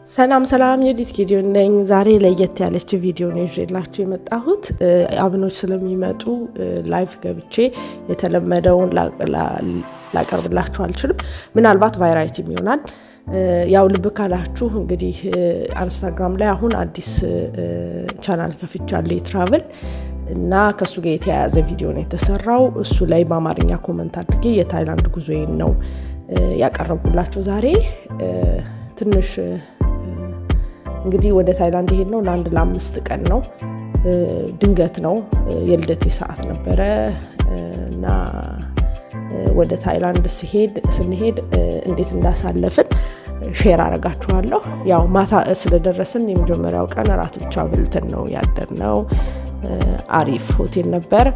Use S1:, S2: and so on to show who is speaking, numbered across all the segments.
S1: ሰላም ሰላም፣ የዲት ጌዲዮን ነኝ። ዛሬ ለየት ያለች ቪዲዮ ነው ይዤላችሁ የመጣሁት። አብኖች ስለሚመጡ ላይቭ ገብቼ የተለመደውን ላቀርብላችሁ አልችልም። ምናልባት ቫይራይቲም ይሆናል። ያው ልብ ካላችሁ እንግዲህ ኢንስታግራም ላይ አሁን አዲስ ቻናል ከፍቻለሁ የትራቭል እና ከእሱ ጋር የተያያዘ ቪዲዮ ነው የተሰራው። እሱ ላይ በአማርኛ ኮመንት አድርጌ የታይላንድ ጉዞዬን ነው ያቀረብኩላችሁ ዛሬ ትንሽ እንግዲህ ወደ ታይላንድ የሄድ ነው ለአንድ ለአምስት ቀን ነው። ድንገት ነው የልደቴ ሰዓት ነበረ እና ወደ ታይላንድ ስሄድ ስንሄድ እንዴት እንዳሳለፍን ሼር አረጋችኋለሁ። ያው ማታ ስለደረስን የመጀመሪያው ቀን እራት ብቻ ብልትን ነው ያደርነው። አሪፍ ሆቴል ነበር።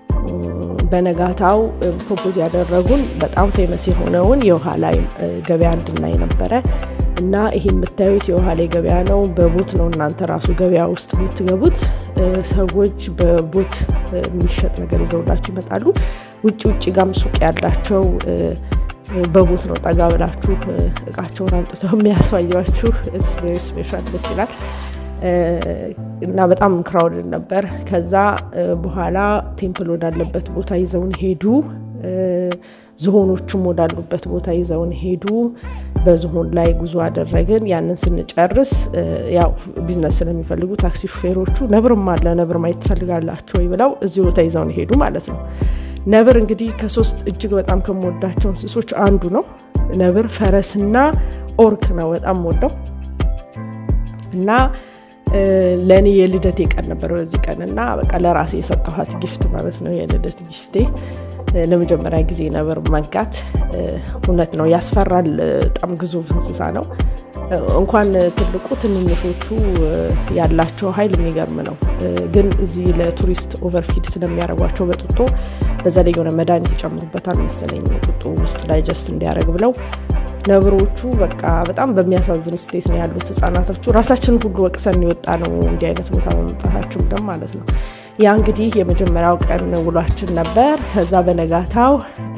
S1: በነጋታው ፕሮፖዝ ያደረጉን በጣም ፌመስ የሆነውን የውሃ ላይ ገበያ እንድናይ ነበረ እና ይሄ የምታዩት የውሃ ላይ ገበያ ነው። በቦት ነው እናንተ ራሱ ገበያ ውስጥ የምትገቡት። ሰዎች በቦት የሚሸጥ ነገር ይዘውላችሁ ይመጣሉ። ውጭ ውጭ ጋም ሱቅ ያላቸው በቦት ነው ጠጋ ብላችሁ እቃቸውን አምጥተው የሚያስፋያችሁ። ቬሪ ስፔሻል ደስ ይላል። እና በጣም ክራውድን ነበር። ከዛ በኋላ ቴምፕል ወዳለበት ቦታ ይዘውን ሄዱ። ዝሆኖችም ወዳሉበት ቦታ ይዘውን ሄዱ። በዝሆን ላይ ጉዞ አደረግን። ያንን ስንጨርስ ያው ቢዝነስ ስለሚፈልጉ ታክሲ ሹፌሮቹ ነብርም አለ ነብር ማየት ትፈልጋላችሁ ወይ ብለው እዚህ ቦታ ይዘውን ሄዱ ማለት ነው። ነብር እንግዲህ ከሶስት እጅግ በጣም ከምወዳቸው እንስሶች አንዱ ነው። ነብር፣ ፈረስና ኦርክ ነው በጣም ወደው እና ለእኔ የልደቴ ቀን ነበር በዚህ ቀን እና በቃ ለራሴ የሰጠኋት ጊፍት ማለት ነው የልደት ጊፍቴ። ለመጀመሪያ ጊዜ ነብር መንካት እውነት ነው ያስፈራል። በጣም ግዙፍ እንስሳ ነው። እንኳን ትልቁ ትንንሾቹ ያላቸው ኃይል የሚገርም ነው። ግን እዚህ ለቱሪስት ኦቨርፊድ ስለሚያደርጓቸው በጡጦ በዛ ላይ የሆነ መድኃኒት ይጨምሩበታል መሰለኝ ጡጦ ውስጥ ዳይጀስት እንዲያደርግ ብለው ነብሮቹ በቃ በጣም በሚያሳዝን ስቴት ነው ያሉት። ህጻናቶቹ ራሳችንን ሁሉ ወቅሰን የወጣ ነው እንዲህ አይነት ቦታ በመምጣታችን ደም ማለት ነው። ያ እንግዲህ የመጀመሪያው ቀን ውሏችን ነበር። ከዛ በነጋታው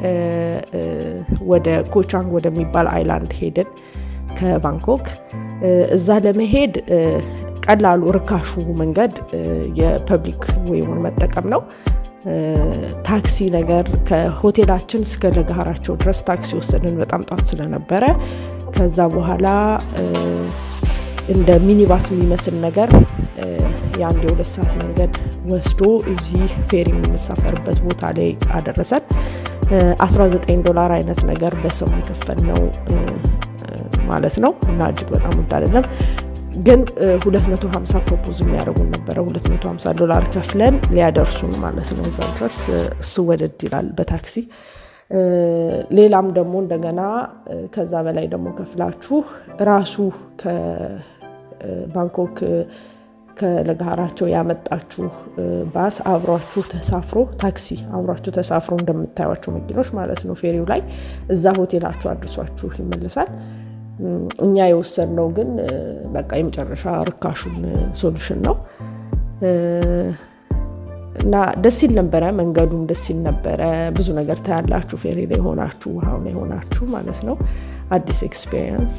S1: ወደ ኮቻንግ ወደሚባል አይላንድ ሄድን ከባንኮክ። እዛ ለመሄድ ቀላሉ ርካሹ መንገድ የፐብሊክ ወይም መጠቀም ነው። ታክሲ ነገር ከሆቴላችን እስከ ለጋራቸው ድረስ ታክሲ ወሰድን። በጣም ጧት ስለነበረ ከዛ በኋላ እንደ ሚኒባስ የሚመስል ነገር የአንድ የሁለት ሰዓት መንገድ ወስዶ እዚህ ፌሪ የምንሳፈርበት ቦታ ላይ አደረሰን። 19 ዶላር አይነት ነገር በሰው የከፈልነው ማለት ነው እና እጅግ በጣም ውድ አይደለም። ግን 250 ፕሮፖዝ የሚያደርጉን ነበረ። 250 ዶላር ከፍለን ሊያደርሱን ማለት ነው እዛ ድረስ። እሱ ወደድ ይላል በታክሲ ሌላም ደግሞ እንደገና ከዛ በላይ ደግሞ ከፍላችሁ ራሱ ከባንኮክ ከለጋራቸው ያመጣችሁ ባስ አብሯችሁ ተሳፍሮ ታክሲ አብሯችሁ ተሳፍሮ እንደምታዩቸው መኪኖች ማለት ነው ፌሪው ላይ እዛ ሆቴላችሁ አድርሷችሁ ይመልሳል። እኛ የወሰድነው ግን በቃ የመጨረሻ ርካሹን ሶሉሽን ነው እና ደስ ይል ነበረ። መንገዱም ደስ ይል ነበረ። ብዙ ነገር ታያላችሁ ፌሪ ላይ ሆናችሁ ውሃው ላይ ሆናችሁ ማለት ነው። አዲስ ኤክስፔሪየንስ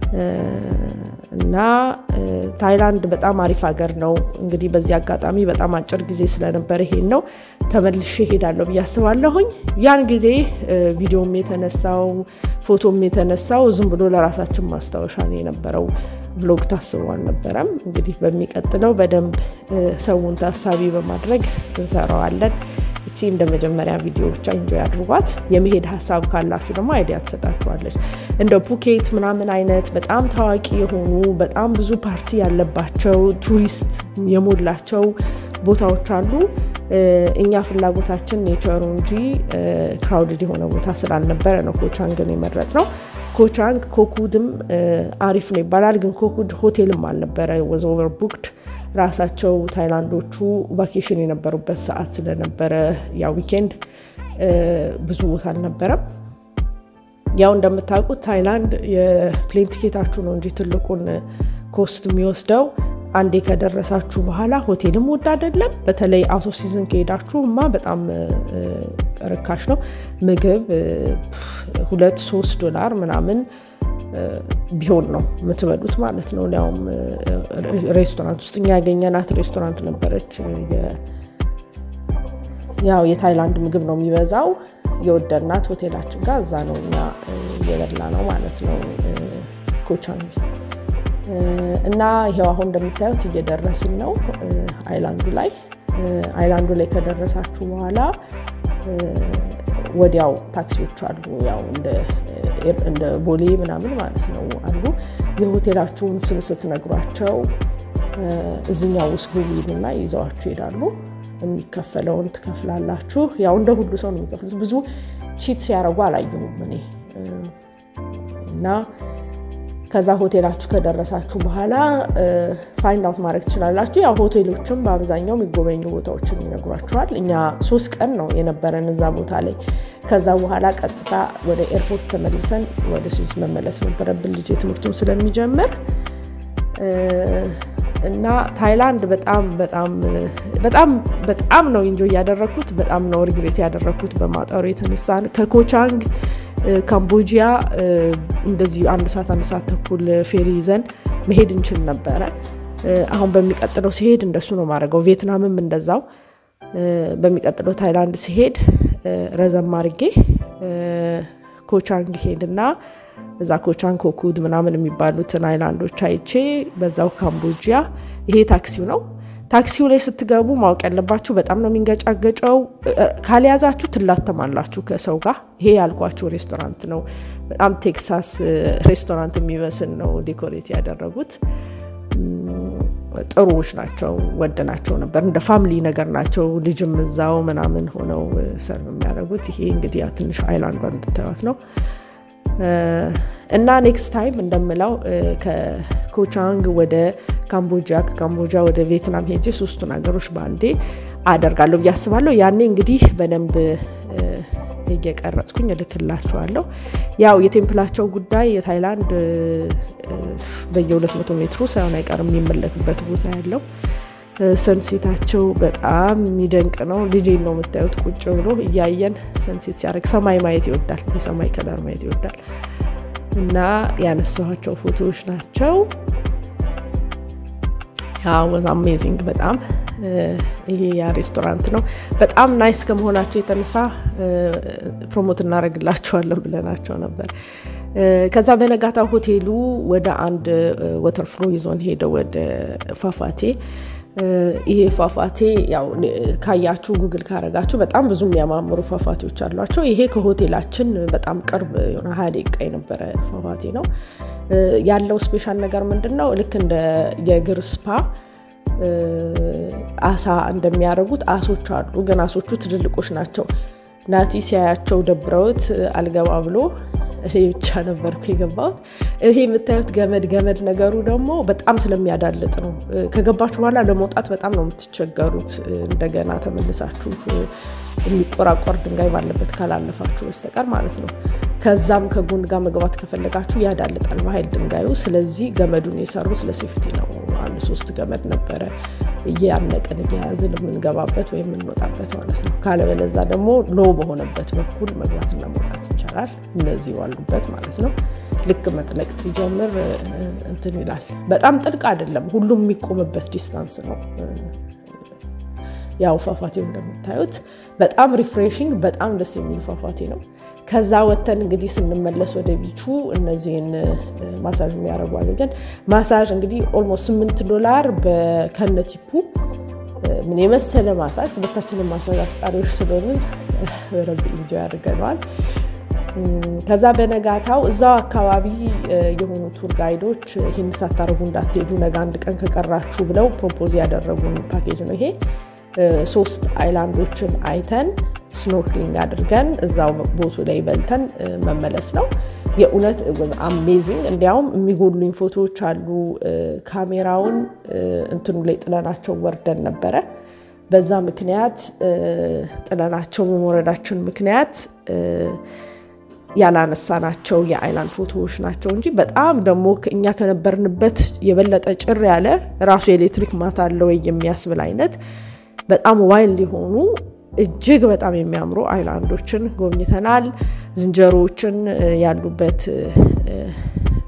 S1: እና ታይላንድ በጣም አሪፍ ሀገር ነው። እንግዲህ በዚህ አጋጣሚ በጣም አጭር ጊዜ ስለነበረ ይሄን ነው ተመልሼ ሄዳለሁ ብዬ አስባለሁኝ። ያን ጊዜ ቪዲዮም የተነሳው ፎቶም የተነሳው ዝም ብሎ ለራሳችን ማስታወሻ ነው የነበረው። ቭሎግ ታስቦ አልነበረም። እንግዲህ በሚቀጥለው በደንብ ሰውን ታሳቢ በማድረግ እንሰራዋለን። እቺ እንደ መጀመሪያ ቪዲዮ ብቻ ኢንጆይ አድርጓት። የመሄድ ሀሳብ ካላችሁ ደግሞ አይዲያ ትሰጣችኋለች። እንደ ፑኬት ምናምን አይነት በጣም ታዋቂ የሆኑ በጣም ብዙ ፓርቲ ያለባቸው ቱሪስት የሞላቸው ቦታዎች አሉ። እኛ ፍላጎታችን ኔቸሩ እንጂ ክራውድድ የሆነ ቦታ ስላልነበረ ነው ኮቻንግን የመረጥ ነው። ኮቻንግ ኮኩድም አሪፍ ነው ይባላል፣ ግን ኮኩድ ሆቴልም አልነበረ ወዝ ኦቨር ቡክድ ራሳቸው ታይላንዶቹ ቫኬሽን የነበሩበት ሰዓት ስለነበረ ያ ዊኬንድ ብዙ ቦታ አልነበረም። ያው እንደምታውቁት ታይላንድ የፕሌን ቲኬታችሁ ነው እንጂ ትልቁን ኮስት የሚወስደው አንዴ ከደረሳችሁ በኋላ ሆቴልም ውድ አይደለም። በተለይ አውት ኦፍ ሲዝን ከሄዳችሁ ማ በጣም ርካሽ ነው። ምግብ ሁለት ሶስት ዶላር ምናምን ቢሆን ነው የምትበሉት ማለት ነው። ሊያውም ሬስቶራንት ውስጥ እኛ ያገኘናት ሬስቶራንት ነበረች። ያው የታይላንድ ምግብ ነው የሚበዛው የወደድናት ሆቴላችን ጋር እዛ ነው እኛ የበላ ነው ማለት ነው ኮቻንቢ እና ይሄው አሁን እንደምታዩት እየደረስን ነው አይላንዱ ላይ። አይላንዱ ላይ ከደረሳችሁ በኋላ ወዲያው ታክሲዎች አሉ፣ ያው እንደ ቦሌ ምናምን ማለት ነው አሉ። የሆቴላችሁን ስም ስትነግሯቸው እዚኛው ውስጥ ግቡ ይሉና ይዘዋችሁ ይሄዳሉ። የሚከፈለውን ትከፍላላችሁ። ያው እንደ ሁሉ ሰው ነው የሚከፍሉት። ብዙ ቺት ሲያደርጉ አላየሁም እኔ እና ከዛ ሆቴላችሁ ከደረሳችሁ በኋላ ፋይንድ አውት ማድረግ ትችላላችሁ። ያው ሆቴሎችም በአብዛኛው የሚጎበኙ ቦታዎችን ይነግሯችኋል። እኛ ሶስት ቀን ነው የነበረን እዛ ቦታ ላይ። ከዛ በኋላ ቀጥታ ወደ ኤርፖርት ተመልሰን ወደ ስዊስ መመለስ ነበረብን ልጅ ትምህርቱን ስለሚጀምር እና ታይላንድ በጣም በጣም በጣም በጣም ነው ኢንጆ እያደረግኩት በጣም ነው ሪግሬት ያደረግኩት በማጠሩ የተነሳ ከኮቻንግ ካምቦጂያ እንደዚህ አንድ ሰዓት አንድ ሰዓት ተኩል ፌሪ ይዘን መሄድ እንችል ነበረ። አሁን በሚቀጥለው ሲሄድ እንደሱ ነው ማድረገው። ቪየትናምም እንደዛው። በሚቀጥለው ታይላንድ ሲሄድ ረዘም አድርጌ ኮቻንግ ሄድና እዛ ኮቻንግ ኮኩድ ምናምን የሚባሉትን አይላንዶች አይቼ በዛው ካምቦጂያ። ይሄ ታክሲው ነው። ታክሲው ላይ ስትገቡ ማወቅ ያለባችሁ በጣም ነው የሚንገጫገጨው። ካልያዛችሁ ትላተማላችሁ ከሰው ጋር። ይሄ ያልኳችሁ ሬስቶራንት ነው። በጣም ቴክሳስ ሬስቶራንት የሚመስል ነው ዴኮሬት ያደረጉት። ጥሩዎች ናቸው። ወደናቸው ነበር። እንደ ፋሚሊ ነገር ናቸው። ልጅም እዛው ምናምን ሆነው ሰርቭ የሚያደርጉት። ይሄ እንግዲህ ትንሽ አይላንዷ እንድታዩት ነው። እና ኔክስት ታይም እንደምለው ከኮቻንግ ወደ ካምቦጂያ ከካምቦጂያ ወደ ቪየትናም ሄጄ ሶስቱን ሀገሮች በአንዴ አደርጋለሁ ብዬ አስባለሁ። ያኔ እንግዲህ በደንብ እየቀረጽኩኝ እልክላችኋለሁ። ያው የቴምፕላቸው ጉዳይ የታይላንድ በየ200 ሜትሩ ሳይሆን አይቀርም የሚመለክበት ቦታ ያለው ሰንሴታቸው በጣም የሚደንቅ ነው። ልጄን ነው የምታዩት ቁጭ ብሎ እያየን ሰንሴት ሲያደርግ ሰማይ ማየት ይወዳል፣ የሰማይ ከለር ማየት ይወዳል። እና ያነሳኋቸው ፎቶዎች ናቸው። ወዝ አሜዚንግ በጣም ይሄ ያ ሬስቶራንት ነው። በጣም ናይስ ከመሆናቸው የተነሳ ፕሮሞት እናደርግላቸዋለን ብለናቸው ነበር። ከዛ በነጋታ ሆቴሉ ወደ አንድ ወተርፍሎ ይዞን ሄደ ወደ ፏፏቴ። ይሄ ፏፏቴ ያው ካያችሁ ጉግል ካረጋችሁ በጣም ብዙ የሚያማምሩ ፏፏቴዎች አሏቸው። ይሄ ከሆቴላችን በጣም ቅርብ የሆነ ሀያ ደቂቃ የነበረ ፏፏቴ ነው። ያለው ስፔሻል ነገር ምንድን ነው? ልክ እንደ የእግር ስፓ አሳ እንደሚያደርጉት አሶች አሉ፣ ግን አሶቹ ትልልቆች ናቸው። ናቲ ሲያያቸው ደብረውት አልገባ ብሎ እኔ ብቻ ነበርኩ የገባሁት። ይሄ የምታዩት ገመድ ገመድ ነገሩ ደግሞ በጣም ስለሚያዳልጥ ነው። ከገባችሁ በኋላ ለመውጣት በጣም ነው የምትቸገሩት። እንደገና ተመልሳችሁ የሚቆራቆር ድንጋይ ባለበት ካላለፋችሁ በስተቀር ማለት ነው። ከዛም ከጎን ጋር መግባት ከፈለጋችሁ ያዳልጣል በኃይል ድንጋዩ። ስለዚህ ገመዱን የሰሩት ለሴፍቲ ነው። አንድ ሶስት ገመድ ነበረ እያነቅን እየያዝን የምንገባበት ወይም የምንወጣበት ማለት ነው። ካለበለዛ ደግሞ ሎ በሆነበት በኩል መግባትና መውጣት ይቻላል። እነዚህ ዋሉበት ማለት ነው። ልክ መጥለቅ ሲጀምር እንትን ይላል። በጣም ጥልቅ አይደለም፣ ሁሉም የሚቆምበት ዲስታንስ ነው። ያው ፏፏቴው እንደምታዩት በጣም ሪፍሬሽንግ፣ በጣም ደስ የሚል ፏፏቴ ነው። ከዛ ወተን እንግዲህ ስንመለስ ወደ ቢቹ እነዚህን ማሳጅ የሚያደርጉ አገኘን። ማሳጅ እንግዲህ ኦልሞስት ስምንት ዶላር ከነቲፑ ምን የመሰለ ማሳጅ። ሁለታችንም ማሳጅ አፍቃሪዎች ስለሆንን ረብ እንጆ ያደርገነዋል። ከዛ በነጋታው እዛው አካባቢ የሆኑ ቱር ጋይዶች ይህን ሳታደርጉ እንዳትሄዱ ነገ አንድ ቀን ከቀራችሁ ብለው ፕሮፖዝ ያደረጉን ፓኬጅ ነው ይሄ። ሶስት አይላንዶችን አይተን ስኖርክሊንግ አድርገን እዛው ቦቱ ላይ በልተን መመለስ ነው። የእውነት ወዝ አሜዚንግ። እንዲያውም የሚጎሉኝ ፎቶዎች አሉ። ካሜራውን እንትኑ ላይ ጥለናቸው ወርደን ነበረ። በዛ ምክንያት ጥለናቸው በመውረዳችን ምክንያት ያላነሳናቸው የአይላንድ ፎቶዎች ናቸው እንጂ በጣም ደግሞ እኛ ከነበርንበት የበለጠ ጭር ያለ ራሱ የኤሌክትሪክ ማታ አለው የሚያስብል አይነት በጣም ዋይልድ የሆኑ እጅግ በጣም የሚያምሩ አይላንዶችን ጎብኝተናል። ዝንጀሮዎችን ያሉበት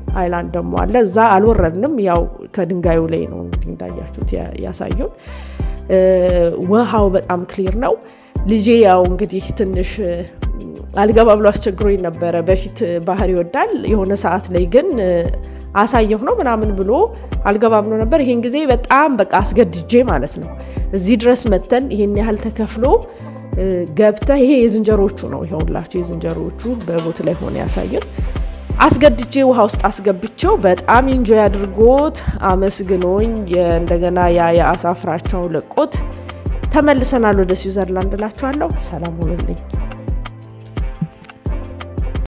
S1: አይላንድ ደግሞ አለ። እዛ አልወረድንም። ያው ከድንጋዩ ላይ ነው እንግዲህ እንዳያችሁት ያሳዩን። ውሃው በጣም ክሊር ነው። ልጄ ያው እንግዲህ ትንሽ አልገባ ብሎ አስቸግሮኝ ነበረ። በፊት ባህር ይወዳል። የሆነ ሰዓት ላይ ግን አሳየሁ ነው ምናምን ብሎ አልገባ ብሎ ነበር። ይሄን ጊዜ በጣም በቃ አስገድጄ ማለት ነው እዚህ ድረስ መተን ይሄን ያህል ተከፍሎ ገብተህ ይሄ የዝንጀሮቹ ነው ይኸውላችሁ፣ የዝንጀሮቹ በቦት ላይ ሆነ ያሳየን። አስገድጄ ውሃ ውስጥ አስገብቼው በጣም ኢንጆይ አድርጎት አመስግኖኝ እንደገና ያ የአሳ ፍራቻው ለቆት ተመልሰናል ወደ ስዊዘርላንድ እላችኋለሁ። ሰላም ሁኑልኝ።